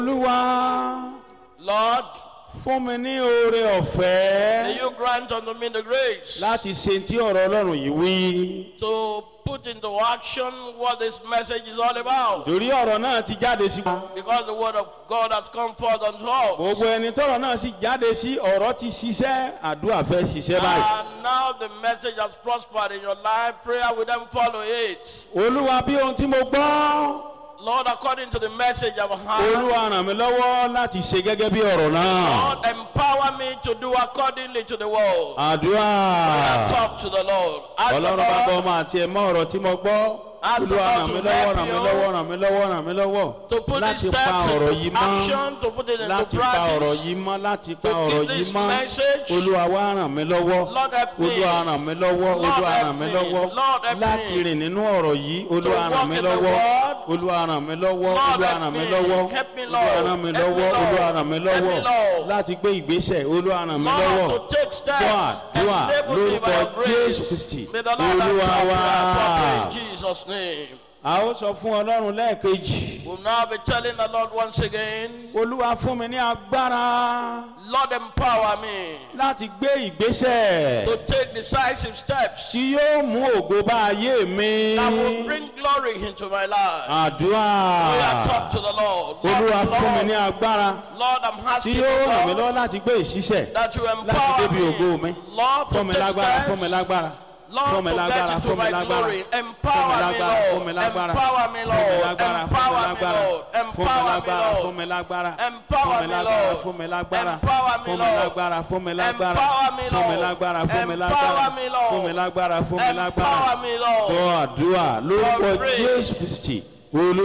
olúwa Lord, fún mi ní oore may ọ̀fẹ́ you grant unto me the grace láti ṣe tí ọ̀rọ̀ ọlọ́run yìí wí. to put into action what this message is all about. torí ọ̀rọ̀ náà ti jáde sí wa. Because the word of God has come forth unto us. gbogbo ẹni tọ́rọ̀ náà sì jáde sí ọ̀rọ̀ ti ṣiṣẹ́ àdúrà fẹ́ ṣiṣẹ́ báyìí. And now the message has prospered in your life. Prayer will then follow it. olúwa bí ohun tí mo gbọ́ Lord, according to the message I've heard, olúwa ràn mí lọ́wọ́ láti ṣe gẹ́gẹ́ bí ọ̀rọ̀ náà. Lord, empower me to do accordingly to the word. àdúrà Talk to the Lord. Ask the ọlọ́run bá gbọ́ Lord ọmọ àti ẹ̀mọ́ ọ̀rọ̀ tí mo gbọ́. Ask the olúwa Lord ràn to mí lọ́wọ́ help ràn mí you. lọ́wọ́ ràn mí lọ́wọ́ ràn mí lọ́wọ́ to put these láti pa steps ọ̀rọ̀ yìí into mọ́. action, to put it into láti pa ọ̀rọ̀ practice. yìí mọ́ láti pa To ọ̀rọ̀ keep yìí this mọ́ message. olúwa wá ràn mí lọ́wọ́ Lord help me. olúwa ràn mí lọ́wọ́ Lord olúwa help ràn mí me. lọ́wọ́ Lord help láti me. rìn nínú ọ̀rọ̀ yìí olúwa walk ràn mí in the lọ́wọ́ word. olúwa ràn mí lọ́wọ́ Lord olúwa help ràn mí me. lọ́wọ́ Help me, olúwa Lord. ràn mí Help me, lọ́wọ́ Lord. olúwa ràn mí Help me, lọ́wọ́ Lord. láti gbé ìgbésẹ̀ olúwa ràn mí lọ́wọ́ Lord, to take steps. dùà dùà Enable me by lórúkọ your grace. jésù kristi May the Lord olúwa answer wá prayer properly in Jesus' name. a ó sọ fún ọlọ́run lẹ́ẹ̀kejì We'll now be telling the Lord once again, olúwa fún mi ní agbára Lord, empower me láti gbé ìgbésẹ̀. to take decisive steps tí yóò mú ògo bá ayé mi. that will bring glory into my life. àdúrà We are talk to the Lord. olúwa Lord, fún mi ní Lord, agbára Lord, I'm tí asking yóò you, ràn mí Lord, lọ́wọ́ láti gbé ìṣiṣẹ́ that you láti empower débi ògo mi. me. Lord, fún mi to take lágbára fún mi steps. lágbára Lord, fún mi to lágbára get into fún mi my lágbára glory. fún mi Empower me, lágbára fún mi Lord. lágbára Empower me, fún mi Lord. lágbára Empower me, Lord. fún mi Empower me, lágbára Lord. fún mi lágbára Empower fún mi me, lágbára Lord. fún mi lágbára Empower me, fún mi Lord. lágbára fún mi lágbára Empower me, fún mi Lord. lágbára fún mi lágbára Empower me, Lord. fún mi lágbára fún mi lágbára Empower me, Lord. gbọ́ àdúrà lórúkọ Lord, pray. jésù kristi olú.